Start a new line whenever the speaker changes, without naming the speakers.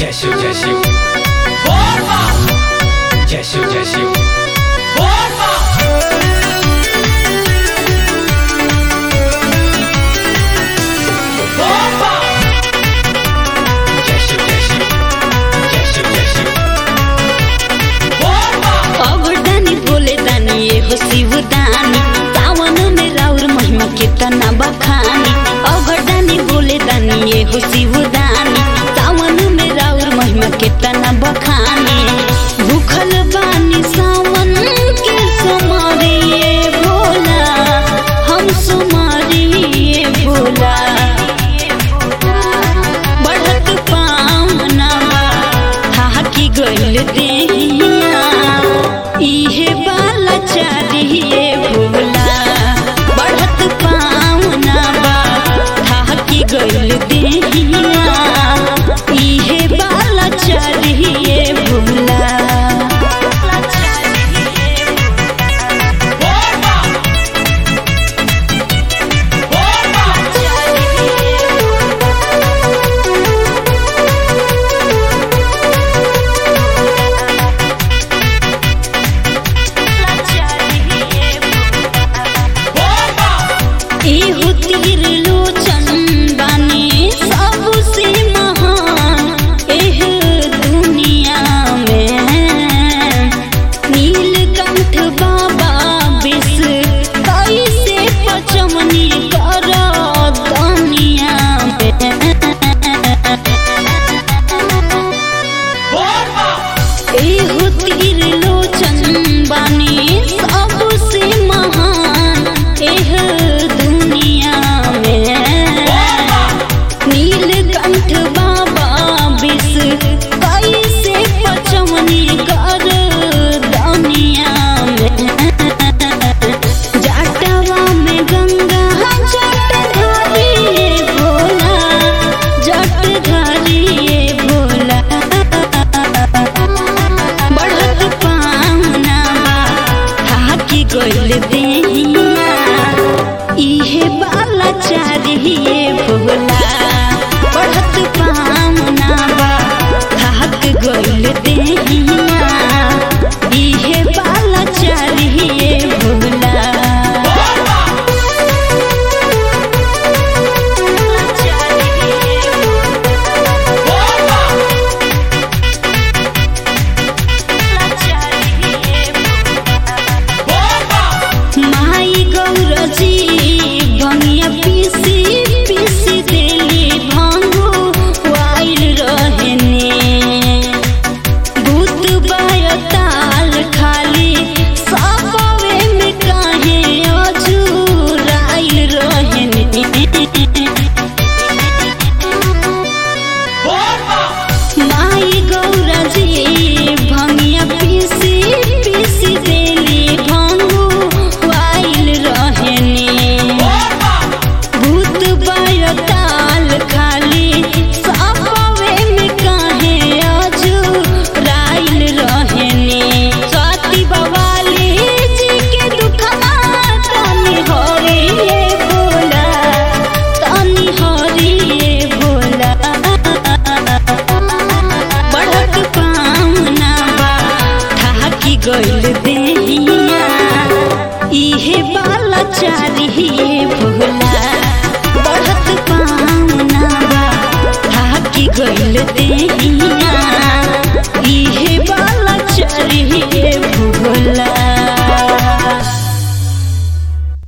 जय शिव जय शिव जय शिव जय शिव जय शिव जय शिव जय शिव जय शिव
अवरदानी बोले दानी ये हो शिवदानी सावन में राउर महिमा कितना बखानी अवरदानी बोले दानी ये हो शिवदानी सावन में राउर महिमा कितना बखानी भूखल बानी सावन के समारिए भोला हम सुमारिए भोला बढ़त पावना हाकी गइल देहिया इहे बाला चारिए भोला बढ़त पावना हाकी गइल देहिया इहे बाला चारिए भोला इहु तीर लोचन बानी सबसे महान एह दुनिया में नीलकंठ बाबा विष कैसे पचमनी कर दुनिया में एहु तीर लोचन बानी सबसे महान एह दुनिया में नीलकंठ बाबा विष कैसे पचमनी कर दुनिया में जाटवा में गंगा जटधारी भोला जटधारी भोला बढ़त पावना हाकी गइल देहिया इहे बाला चारिए भोला बढ़त पावना हाक गइल देहिया इहे बाला चारिए भोला माई गौरजी भंगिया पीसी पीसी देली भांगो वाइल रहने भूत बायताल खाली सपवे में काहे अजूराइल रहने माई गौरजी भंगिया पीसी पीसी देली भांगो वाइल रहने भूत बायताल खाली सपवे में काहे अजूराइल रहने स्वाति बवाली जी के दुखमा तनी हरिए बोला तनी हरिए बोला बढ़त पावना बा ठाकी गइल देहिया इहे बाला चारिए भोला बढ़त पावना बा ठाकी गइल देहिया